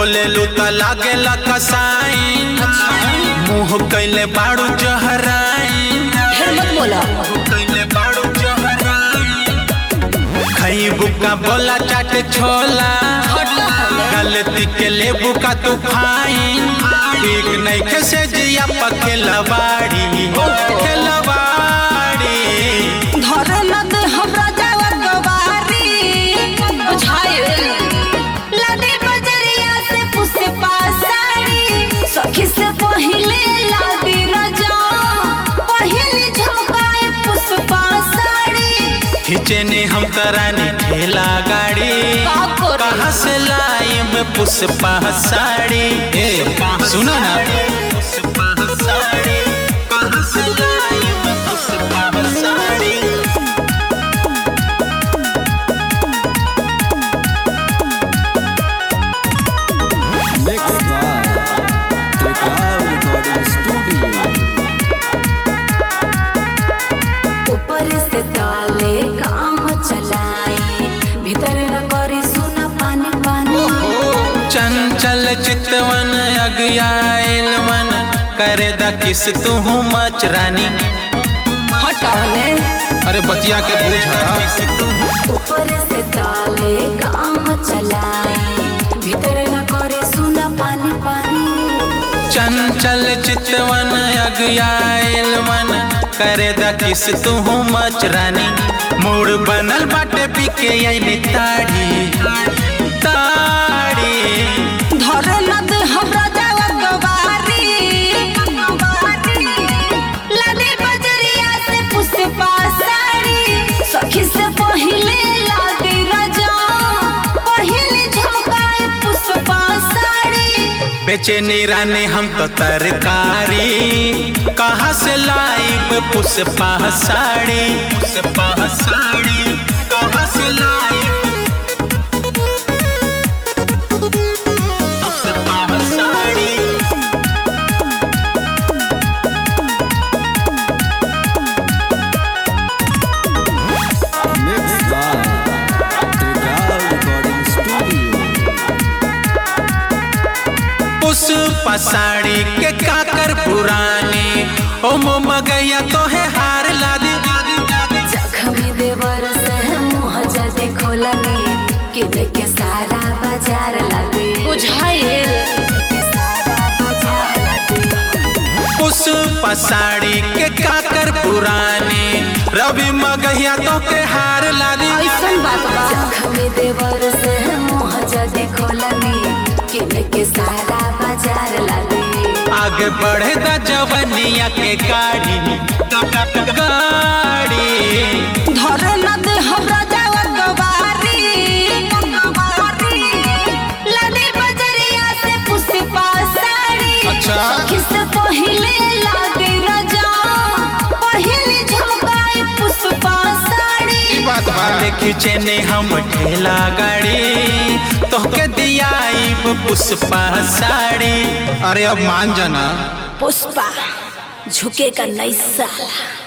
बोले लू त लागे कसाई मुंह कैले बाड़ू जहराई ढेर मत बोला कैले बाड़ू जहराई खईबू का बोला चाट छोला गलती के लेबू का तू फाइन ठीक नहीं कैसे जिया पखेलवाड़ी खेलवाड़ी धर न दे हमरा जावा गवारी बुझाए लदे बजरिया से पुसे पासाड़ी सखी से पहिले लादी रजा पहिले झोकाए पुस पासाड़ी खींचे ने हम करानी ठेला गाड़ी का करी? कहाँ से लाई मैं पुष्पा साड़ी ए सुनो ना पुष्पा साड़ी कहाँ से लाई मैं Pushpa sari Mixed by The Cloud Recording Studio. ऊपर से ताले काम चलाए भीतर न करी सुना पानी पानी चंचल चितवन अगयाल मन करे द किस तू मच रानी हटाने अरे बतिया के पूछ ऊपर से ताले काम चलाए भीतर न करे सुना पानी पानी चंचल चितवन अगयाल मन करे द किस तू मच रानी मूड बनल बाटे पीके आईने ताड़ी ताड़ी धर न दे हमरा जावा गवारी लदे बजरिया से पुसे पासाड़ी सखी से पहिले लादी रजा पहिले झोकाए पुस पासाड़ी बेचैनी रानी हम तो तरकारी कहाँ से लाइब पुष्पा साड़ी पुष्पा साड़ी कहाँ से लाइब Pushpa sari Mixed by The Cloud Recording Studio. Pushpa sari के काकर पुरानी ओ मगैया तो है हार लादी जखमी देवर से मुँह जदे खोलनी कि देखे सारा बाजार लगे बुझाए पुष्पा साड़ी के काकर पुरानी रवि मगैया तो के हार लादी ऐसन बात बा जखमी देवर से मुँह जदे खोलनी कि देखे सारा बाजार लगे आगे बढ़े द जवनिया के गाड़ी गाड़ी धर न दे हमरा जावा गवारी लदे बजरिया से पुसे पासाड़ी अच्छा। सखी से पहिले लागे रजा पहिले झोकाए पुस पासाड़ी बात वाले खींचे ने हम ठेला गाड़ी तो के दिया पुष्पा साड़ी अरे अब मान जाना पुष्पा झुकेगा नहीं साला